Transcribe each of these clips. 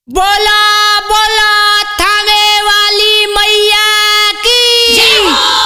बोला बोला थामे वाली मैया की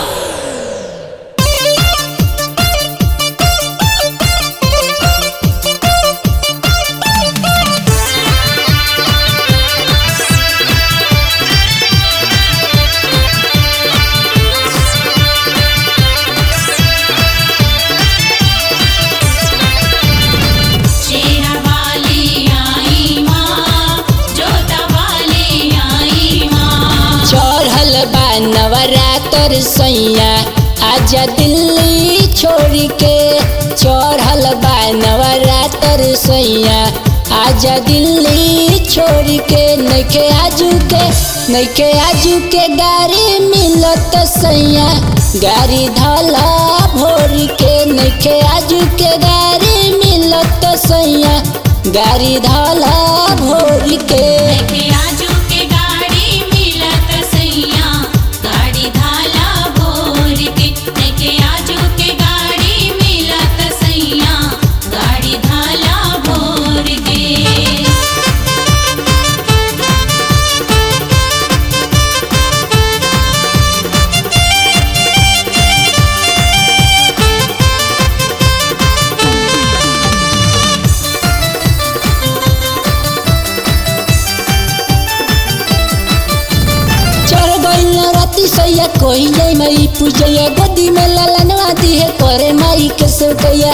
शेरा वाली आई माँ जोता वाली आई माँ चढ़ल बा नवरात्र सैया आजा दिल्ली छोड़ के चढ़ल बा नवरात्र सैया आजा दिल्ली छोड़ के नइखे आजू के नइखे आजू के गाड़ी मिलत सैया गाड़ी धला भोर के नइखे आजू के गाड़ी मिलत सैया गाड़ी धला भोर के देखे आजू के गाड़ी मिलत सैया गाड़ी धाला भोर के देखे आजू के गाड़ी मिलत सैया गाड़ी धाला भोर के चढ़ गइल राती सैया कोई जाई माई पूजैया गोदी में ललनवा दी है करे माई के सोकैया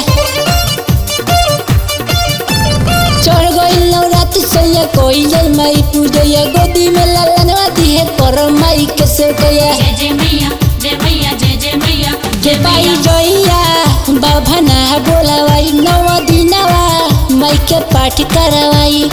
चढ़ गइल राती सैया कोई जाई माई पूजैया गोदी में ललनवा दी है करे माई के सोकैया जय जय मैया जय मैया जय जय मैया के जय बाई मैया जइया बाभना बोलावाई नव दिनवा माई के पाठ करवाई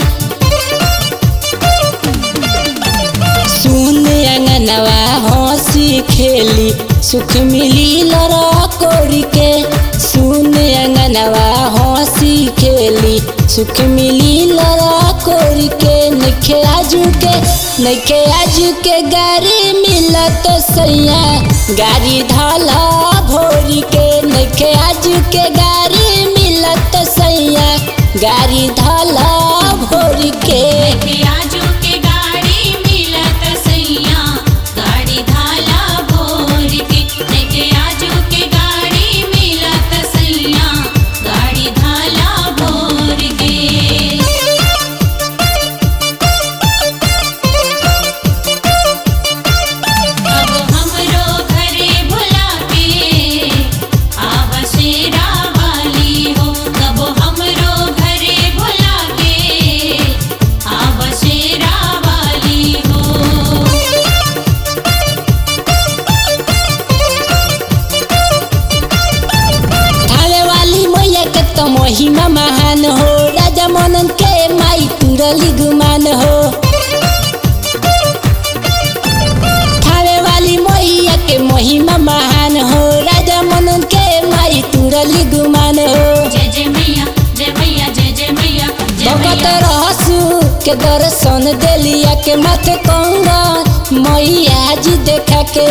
सुन अंगनवा हंसी खेली सुख मिली लड़ा कोरी के सुन अंगनवा हंसी खेली सुख मिली लड़ा कोरी के नखे आजू के नखे आजू के गाड़ी मिलत सैया गाड़ी धाला भोरी के नखे आजू के गाड़ी मिलत सैया गाड़ी धाला भोरी के देखे आजू के गाड़ी मिलत सैया गाड़ी धाला भोर के देखे आजू के गाड़ी मिलत सैया गाड़ी धाला भोर के अब हमरो घरे भुला के आव शेरा वाली हो कब हमरो घरे भुला के आव शेरा वाली हो थावे वाली मैया के तो महिमा महान हो राजा मनन के माई तुरली गुमान हो थावे वाली मैया के महिमा महान हो राजा मनन के माई तुरली गुमान हो जय जय मैया जय मैया जय जय मैया जय भगत मैया रहसु के दर्शन देलिया के माथे कंगा मैया जी देखा के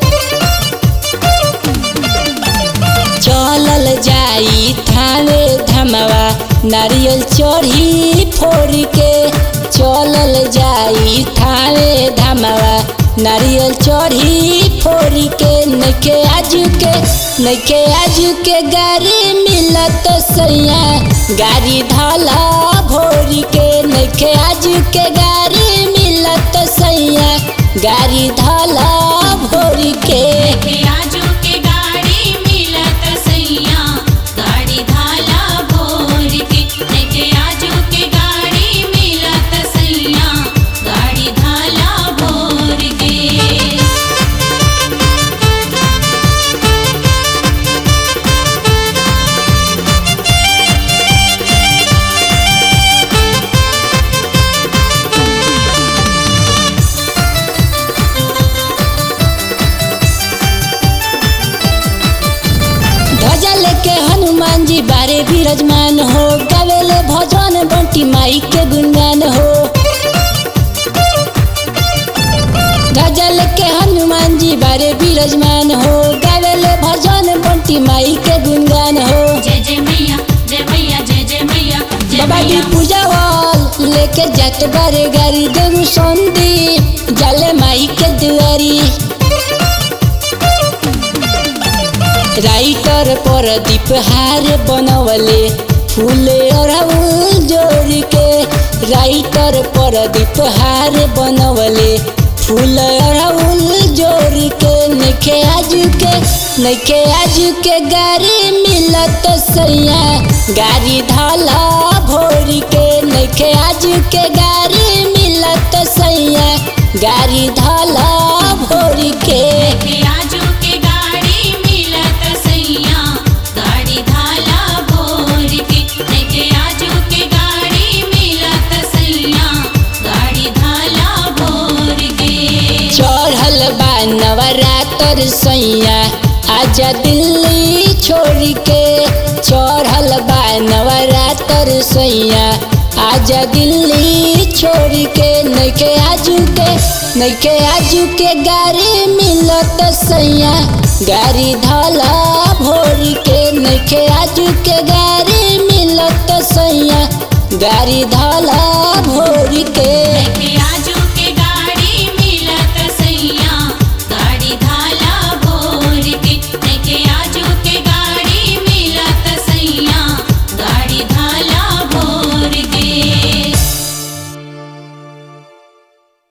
चलल जाई थावे धमवा नारियल चढ़ी फोड़ के चलल जाई थावे धमवा नारियल चढ़ी फोड़ के नखे आजू के नखे आजू के गाड़ी मिलत सैया गाड़ी धाला भोर के नखे आजू के गाड़ी मिलत सैया गाड़ी धाला भोर के देखे आजू के गाड़ी मिलत सैया गाड़ी धाला भोर के देखे आजू के गाड़ी मिलत सैया गाड़ी धाला भोर के ध्वजा लेके हनुमान जी बारे विराजमान हो गावेले भजन बंटी माई के गुणगान हो ध्वजा लेके हनुमान जी बारे विराजमान हो गावेले भजन बंटी माई के गुणगान हो जय जय मैया जय मैया जय जय मैया जय बाबा की मैया पूजा वाल ले लेके जात बारे गाड़ी देव संदी जाले माई के दुआरी राइटर पर दीप हार बनवले फूले अड़हुल जोड़ के राइटर पर दीप हार बनवले फूल अड़हुल जोड़ के नखे आज के नखे आज के गाड़ी मिलत सैया गाड़ी धाला भोर के नखे आज के गाड़ी मिलत सैया गाड़ी धाला भोर के के आजू के गाड़ी मिलत सैया गाड़ी धाला भोर के के आजू के गाड़ी मिलत सैया गाड़ी धाला भोर के चढ़ल बा नवरातर सैया आजा दिल्ली छोड़ के चढ़ल बा नवरातर सैया आजा दिल्ली छोड़ के नैके आजू के नैके आजू के गाड़ी मिलत सैया गाड़ी धाला भोर के नैके आजू के गाड़ी मिलत सैया गाड़ी धाला भोर के